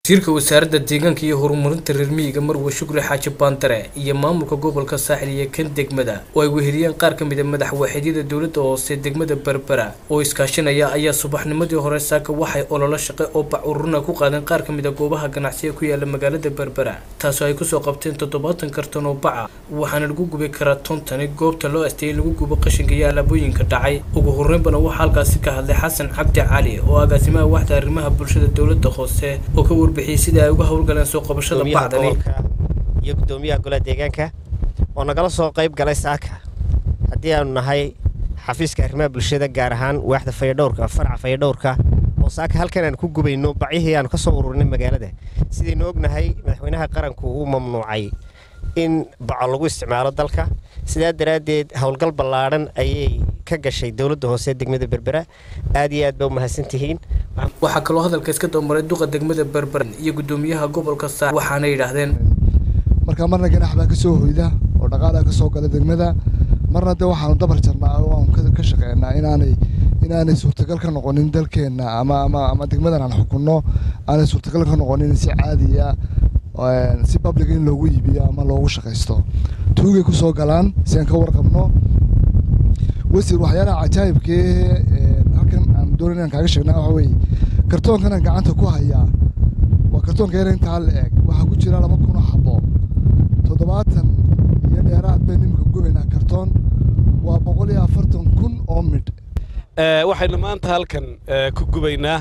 wasiirka wasaaradda deegaanka iyo horumarinta reer miyiga marwe shukri xaaji baandare iyo maamulka gobolka saaxil iyo kan degmada oo ay weheliyeen qaar ka mid a madaxwaxeedyada dowladda hoose degmada berbera oo iskaashanaya ayaa subaxnimadii hore saaka waxay ololo shaqe oo bac ururna ku qaadeen qaar ka mid a goobaha ganacsiga ku yaala magaalada berbera taasoo ay kusoo qabteen toddobaatan kartan oo baca waxaana lagu gubi karaa tontani goobta loo asteeyay lagu gubo qashinka iyo alaabooyinka dhacay ugu horreynbana waxaa halkaasi ka hadlay xasan cabdi cali oo agaasimaha waxda arrimaha bulshada dowladda hoose oo ka warbixiyey sida ay uga howlgaleen soo qabashada bacdani iyo guddoomiyaha golaha deegaanka oo nagala soo qayb galay saaka haddii aanu nahay xafiiska arrimaha bulshada gaar ahaan waaxda fayadhowrka farca fayadhowrka oo saaka halkan aan ku gubayno bacihii aanu ka soo ururinay magaalada sidaynu ognahay madaxweynaha qaranku uu mamnuucay in baco lagu isticmaalo dalka sidaa daraaddeed howlgal ballaadhan ayay ka gashay dowladda hoose degmada berbera aad iyo aad baa u mahadsantihiin waxaa kaloo hadalka iska dambamaray duqa degmada berbera iyo guddoomiyaha gobolka saa waxaana yidhaahdeen marka marna ganax baa ka soo hoyda oo dhaqaalaa ka soo gala degmada marna de waxaanu dabar jarnaa oo aanu ka shaqeynaa inaanay inaanay suurtagal ka noqonin dalkeenna ama ama ama degmadan aan xukunno aanay suurtagal ka noqonin si caadiya si public in loogu iibiyo ama loogu shaqaysto tuugay ku soo galaan si aan ka warqabno wasiir waxyaalaha cajaa'ibkee halkan aan doonayn inaan kaaga sheegnaa waxa weeye kartoonkan aan gacanta ku hayaa waa kartoonka yar intaa la eg waxaa ku jira laba kun oo xabo toddobaatan iyo dheeraad baynu imika gubaynaa kartoon waa boqol iyo afartan kun oo midh waxaynu maanta halkan ku gubaynaa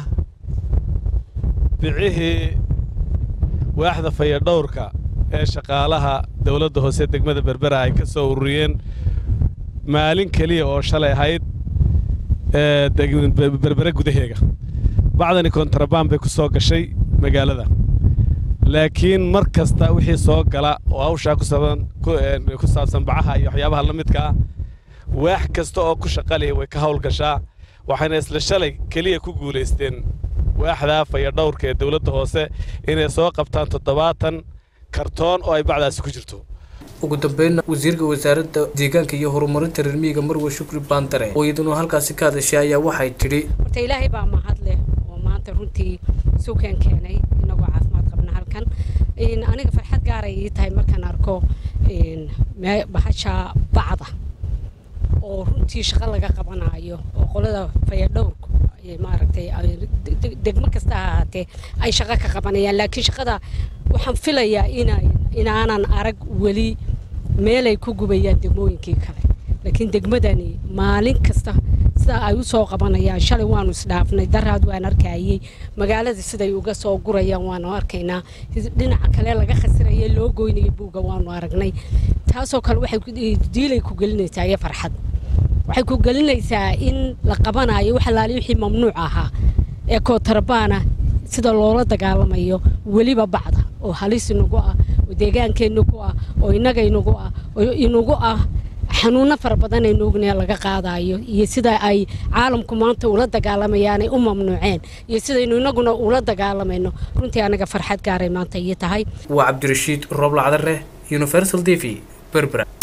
bicihii waaxda fayadhowrka ee shaqaalaha dowladda hoose degmada berbera ay ka soo ururiyeen maalin keliya oo shalay ahayd berbere gudaheega bacdani kontarabaan bay ku soo gashay magaalada laakiin mar kasta wixii soo gala oo hawshaa ku saabsan bacaha iyo waxyaabaha la midka ah waax kasta oo ku shaqaliya way ka hawlgashaa waxayna isla shalay keliya ku guulaysteen waaxdaa fayadhowrka ee dowladda hoose inay soo qabtaan toddobaatan kartoon oo ay bacdaasi ku jirto ugu dambeynna wasiirka wasaaradda deegaanka iyo horumarinta reer miyiga marwe shukri baandare oo iyaduna halkaasi ka hadashay ayaa waxay tidhi horta ilaahay baa mahad leh oo maanta runtii suukan keenay inagoo caafimaad qabna halkan aniga farxad gaaray ii tahay markaan arko bahasha bacda oo runtii shaqo laga qabanayo oo qolada fayadhowrku maaragtay degmo kasta ha ahaatee ay shaqo ka qabanayaan laakiin shaqada waxaan filayaa ina inaanan arag weli meelay ku gubayaan degmooyinkii kale laakiin degmadani maalin kasta sida ay u soo qabanayaan shalay waanu isdhaafnay daraad waan arkayey magaalada siday uga soo gurayaan waanu arkaynaa dhinaca kale laga khasiraya loo goynaya buugga waanu aragnay taasoo kale waxay diilay ku gelinaysaa iyo farxad waxay ku gelinaysaa in la qabanayo wax alaali wixii mamnuuc ahaa ee kootarbaana sida loola dagaalamayo weliba bacda oo halis inagu ah oo deegaankeenna ku ah oo innaga inagu ah oo inagu ah xanuuno fara badan aynu ognaha laga qaadayo iyo sida ay caalamku maanta ula dagaalamayaanay u mamnuuceen iyo sidaynu inaguna ula dagaalamayno runtii anaga farxad gaaray maanta iyo tahay waa cabdirashiid rooblacdare universal t v berbera